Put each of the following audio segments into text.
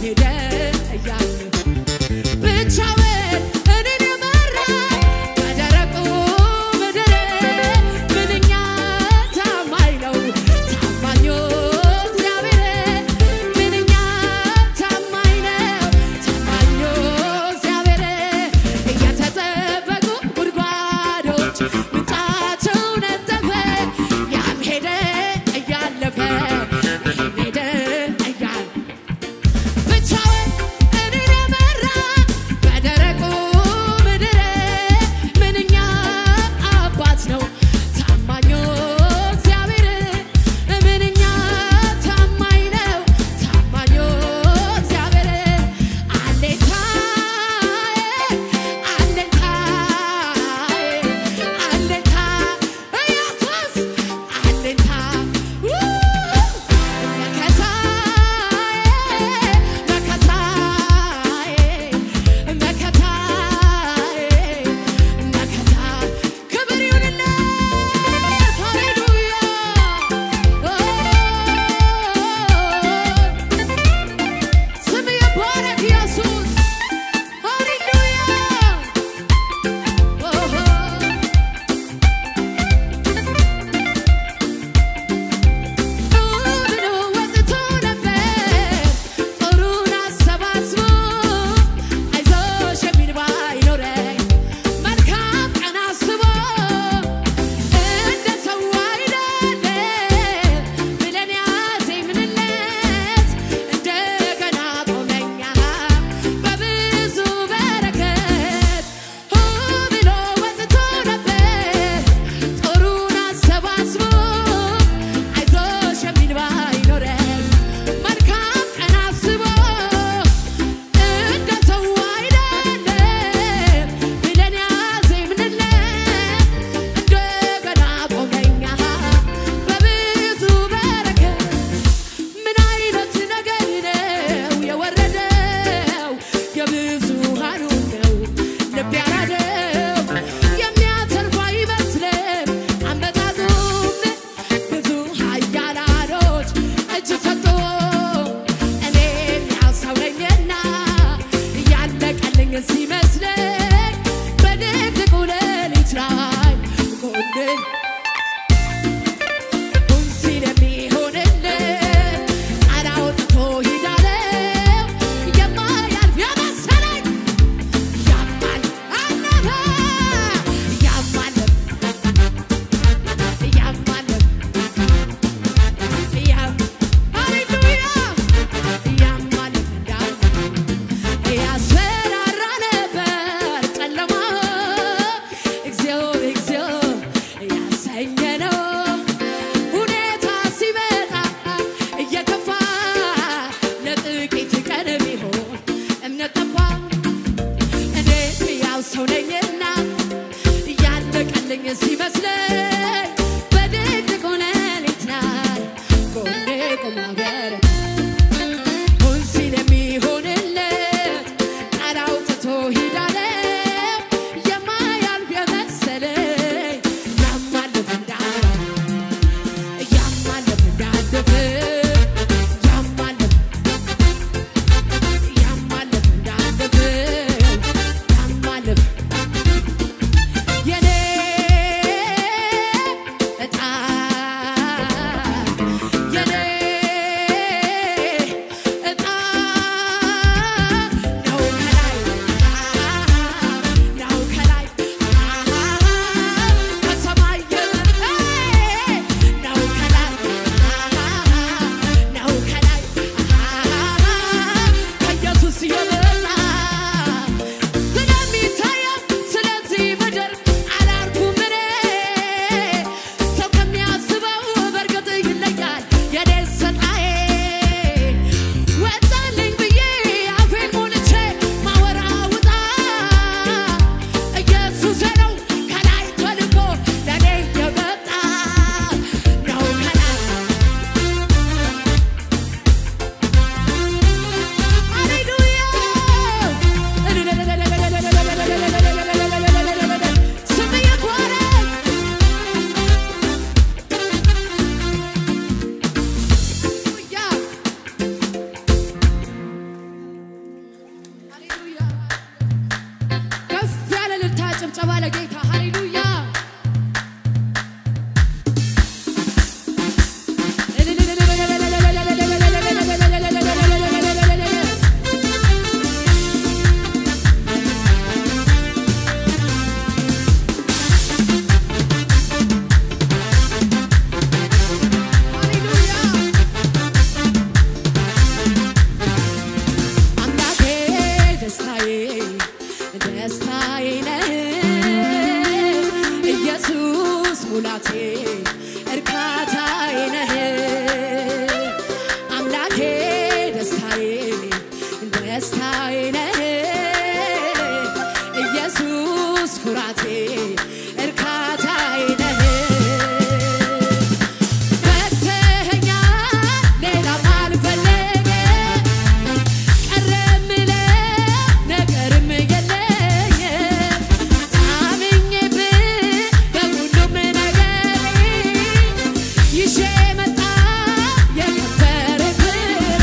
ሄደ እያለ ብቻውን እኔን የመራ በደረቁ ምድር ምንኛ ታማኝ ነው ታማኙ እግዚአብሔር ምንኛ ታማኝ ነው ታማኙ እግዚአብሔር እየተጠበቁ ጉድጓዶች ምንጫቸው ነጠፈ ያም ሄደ እያለፈ ይህም ሄደ እያለ ብቻውን እኔን የመራ በደረቁ ምድር ምንኛ አባት ነው ታማኙ እግዚአብሔር ምንኛ ታማኝ ነው ታማኙ እግዚአብሔር አለኝታዬ አለኝታዬ አለኝታ ኢየሱስ አለኝታ መከታዬ መከታዬ መከታ ክብር ይሁንለት ሃሌሉያ ስም ይባረክ ኢየሱስ ሃሌሉያ ኑሮ ወጥቶ ነበር ጦሩን አሰባስቦ አይዞሽ የሚል ባይኖረኝ መልካም ቀን አስቦ እንደ ሰው አይደለም ብለን ያዜምንለት እንደገና ቆመኛ በብዙ በረከት ሆ ብሎ ወጥቶ ነበር ጦሩን አሰባስቦ አይዞሽ የሚል ባይኖረኝ መልካም ቀን አስቦ እንደ ሰው አይደለም ብለን ያዜምንለት እንደገና ቆመኛ በብዙ በረከት ምን አይነት ነገር ነው የወረደው የብዙሃኑ ነው ልብ ያራደው የሚያተርፍ አይመስልም አመጣጡም ብዙ ኃያላኖች እጅ ሰጡ እኔም ያው ሰው ነኝና ያለቀልኝ ሲመስለኝ በድቅድቁ ሌሊት ላይ ጎኔን ሁን ሲል የሚሆንልን ቃል አውጥቶ ሂዳለው የማያልፍ የመሰለኝ ያማል አለፈ ያማልፍ ያማልፍ ያም ሃሌሉያ ያማልፍ እንዳለ ያስፈራራ ለጌታ ሃሌሉያ አምላኬ ደስታዬ ደስታዬ ነህ ኢየሱስ ሙላቴ እርካታዬ ነህ አምላኬ ደስታዬ ደስታዬ ነህ ኢየሱስ ኩራቴ እርካታዬ ነህ መተኸኛል ሌላም አልፈለገም ቀረምለ ነገርም የለኝም ታምኜብህ በሁሉም ነገር ይዤ መጣ የከበረ ፍሬ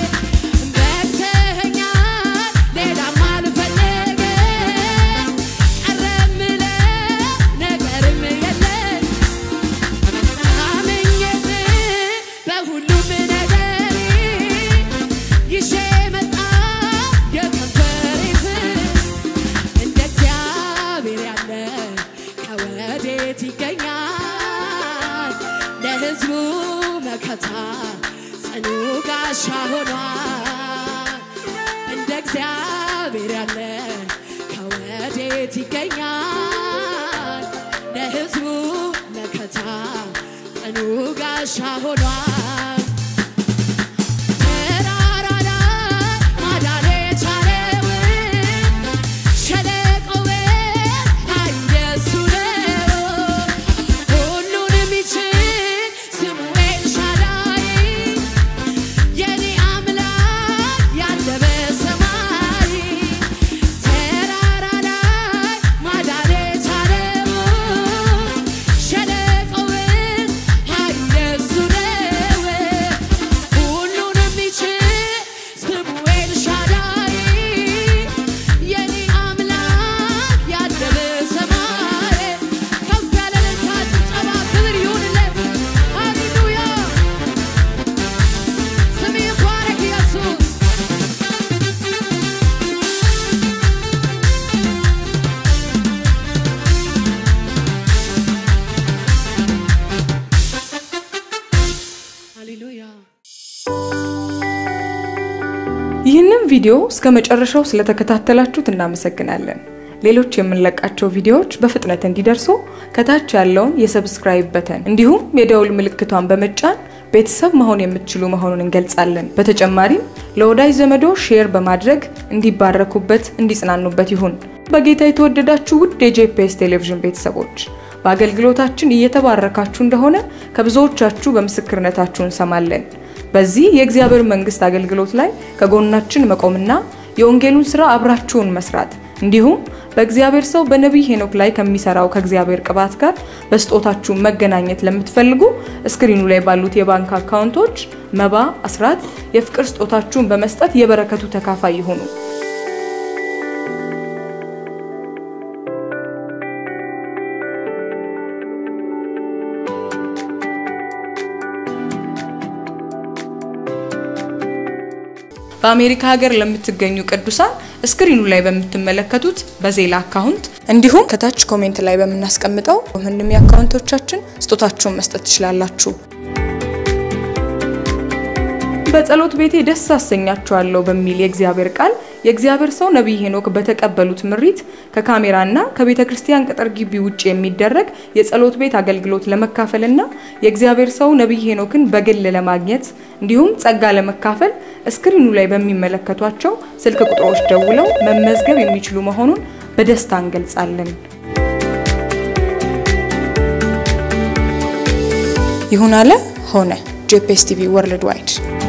በቅተኸኛል ሌላም አልፈለግም ቀረምለ ነገርም የለኝም ታምኜብህ በሁሉም ነገር ይዤ መጣ የከበረ ፍሬ እንደ እግዚአብሔር ያለ ከወዴት ይገኛል? ለሕዝቡ መከታ ጽኑ ጋሻ ሆኗል። እንደ እግዚአብሔር ያለ ከወዴት ይገኛል? ለሕዝቡ መከታ ጽኑ ጋሻ ሆኗል። ተራራ ላይ ማዳን የቻለውን ሸለቆውን ኃይል የእሱ ነው። ሁሉን የሚችል ስሙ ኤልሻዳይ የኔ አምላክ ያለ በሰማይ ተራራ ላይ ማዳን የቻለውን ሸለቆውን ኃይል የእሱ ነው። ሁሉን የሚችል ስሙ ኤልሻዳይ የኔ አምላክ ያለ በሰማይ ከፍ ያለ እልልታ ጭብጨባ ክብር ይሁንለት። ሃሌሉያ ስም ይባረክ ኢየሱስ። ሃሌሉያ ይህንን ቪዲዮ እስከ መጨረሻው ስለተከታተላችሁት እናመሰግናለን። ሌሎች የምንለቃቸው ቪዲዮዎች በፍጥነት እንዲደርሱ ከታች ያለውን የሰብስክራይብ በተን እንዲሁም የደውል ምልክቷን በመጫን ቤተሰብ መሆን የምትችሉ መሆኑን እንገልጻለን። በተጨማሪም ለወዳጅ ዘመዶ ሼር በማድረግ እንዲባረኩበት፣ እንዲጽናኑበት ይሁን። በጌታ የተወደዳችሁ ውድ የጄፒኤስ ቴሌቪዥን ቤተሰቦች በአገልግሎታችን እየተባረካችሁ እንደሆነ ከብዙዎቻችሁ በምስክርነታችሁ እንሰማለን። በዚህ የእግዚአብሔር መንግስት አገልግሎት ላይ ከጎናችን መቆምና የወንጌሉን ስራ አብራችሁን መስራት እንዲሁም በእግዚአብሔር ሰው በነቢይ ሄኖክ ላይ ከሚሰራው ከእግዚአብሔር ቅባት ጋር በስጦታችሁ መገናኘት ለምትፈልጉ እስክሪኑ ላይ ባሉት የባንክ አካውንቶች መባ፣ አስራት፣ የፍቅር ስጦታችሁን በመስጠት የበረከቱ ተካፋይ ይሁኑ። በአሜሪካ ሀገር ለምትገኙ ቅዱሳን እስክሪኑ ላይ በምትመለከቱት በዜላ አካውንት እንዲሁም ከታች ኮሜንት ላይ በምናስቀምጠው ምንም የአካውንቶቻችን ስጦታችሁን መስጠት ትችላላችሁ። በጸሎት ቤቴ ደስ አሰኛችኋለሁ በሚል የእግዚአብሔር ቃል የእግዚአብሔር ሰው ነቢይ ሄኖክ በተቀበሉት ምሪት ከካሜራና ከቤተ ክርስቲያን ቅጥር ግቢ ውጭ የሚደረግ የጸሎት ቤት አገልግሎት ለመካፈልና የእግዚአብሔር ሰው ነቢይ ሄኖክን በግል ለማግኘት እንዲሁም ጸጋ ለመካፈል እስክሪኑ ላይ በሚመለከቷቸው ስልክ ቁጥሮች ደውለው መመዝገብ የሚችሉ መሆኑን በደስታ እንገልጻለን። ይሁን አለ ሆነ። ጄፒኤስ ቲቪ ወርልድ ዋይድ